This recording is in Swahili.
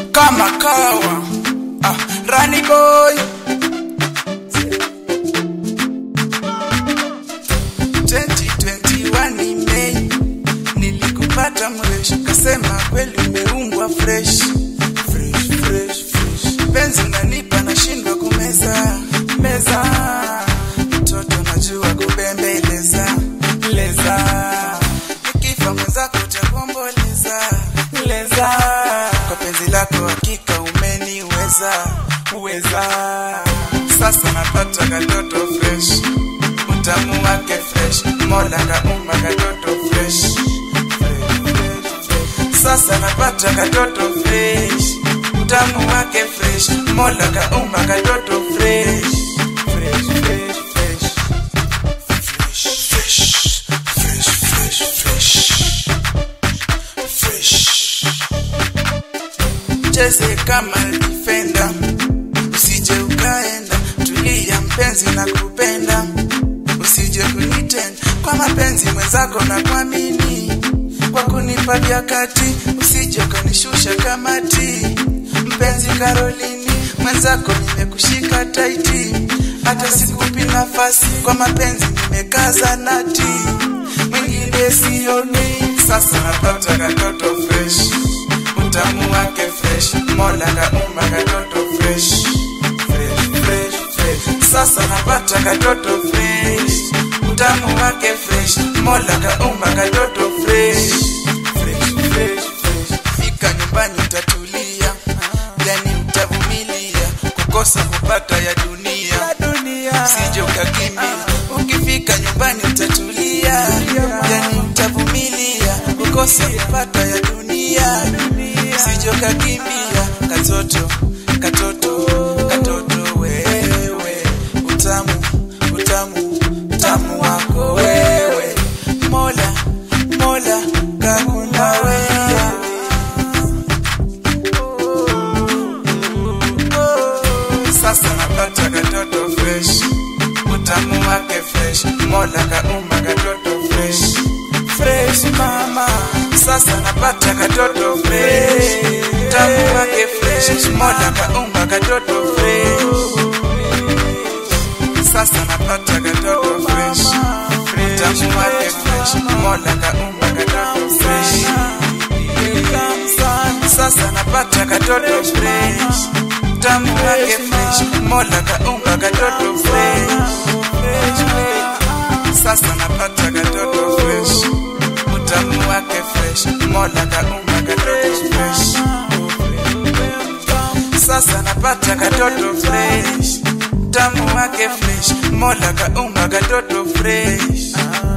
kama kawa ah, Rani boy 2021 ni Mei, nilikupata mresh, kasema kweli umeumbwa fresh fresh fresh fresh, penzi unanipa nashindwa kumeza meza, mtoto najua kubembeleza leza, nikifa mwenzako utakomboleza leza, kwa penzi lako hakika umeniweza uweza, sasa napata katoto fresh utamu wake fresh, mola kaumba katoto fresh. Fresh, fresh, fresh. Sasa napata katoto fresh, utamu wake fresh, mola kaumba katoto fresh. Fresh, fresh, fresh. Fresh, fresh, fresh, fresh, fresh. Fresh. Cheze kama defender, usije ukaenda, tulia mpenzi na kupenda usije kunitenda kwa mapenzi mwenzako na kuamini kwa kunipa vyakati usije ukanishusha kamati mpenzi Karolini mwenzako nimekushika taiti hata sikupi nafasi kwa mapenzi nimekaza nati mwingine sioni sasa napata katoto fresh utamu wake fresh mola kaumba katoto fresh fresh fresh fresh sasa napata katoto fresh utamu wake fresh mola kaumba katoto fresh fresh fresh fresh fika nyumbani utatulia yani utavumilia kukosa kupata ya dunia usije ukakimbia ukifika nyumbani utatulia yani utavumilia kukosa kupata ya dunia usije ukakimbia katoto katoto katoto wewe utamu utamu utamu wako wewe mola mola kakuna wewe sasa napata katoto fresh utamu wake fresh mola kaumba katoto fresh fresh mama sasa napata katoto fresh utamu wake fresh mola kaumba katoto fresh sasa napata katoto fresh utamu wake fresh mola kaumba katoto fresh sasa napata katoto fresh utamu wake fresh mola kaumba katoto fresh sasa napata katoto fresh utamu wake fresh mola kaumba katoto fresh sasa napata katoto fresh utamu wake fresh mola kaumba katoto fresh